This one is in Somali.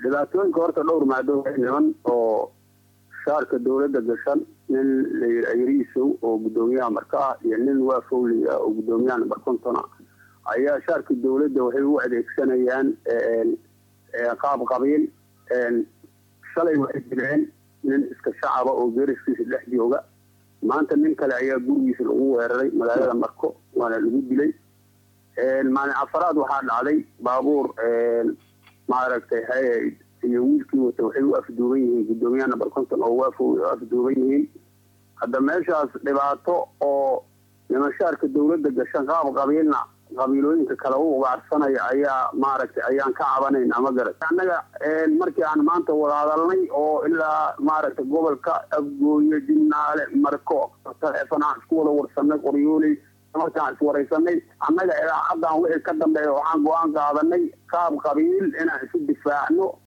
dhibaatooyinka horta dhowr maado niman oo shaarka dowladda gashan nin layidhi ayriisow oo guddoomiyaha marka ah iyo nin waa fowli ah oo guddoomiyaha namber kontona ayaa shaarka dowladda waxay u adeegsanayaan qaab qabiil shalay waxay jireen nin iska shacaba oo geeriskiisa dhex jooga maanta nin kale ayaa gurigiisa lagu weeraray magaalada marko waana lagu dilay maalin afaraad waxaa dhacday baabuur maaragtay hay iyo wiilkii wata waxay u afduuban yihiin guddoomiyaha number conton oo waafow u afduuban yihiin hadda meeshaas dhibaato oo nimanshaarka dowladda gashan qaab qabiilna qabiilooyinka kale u ugaarsanaya ayaa maaragtay ayaan ka cabanayna ma garat annaga markii aan maanta wada hadalnay oo ilaa maaragtay gobolka afgooye jimnaale marko taleefon aan isku wada warsanay qoryooley markaan iswaraysanay annaga ilaa haddaan wixii ka dambeeya waxaan go-aan qaadanay qaab qabiil inaan isu difaacno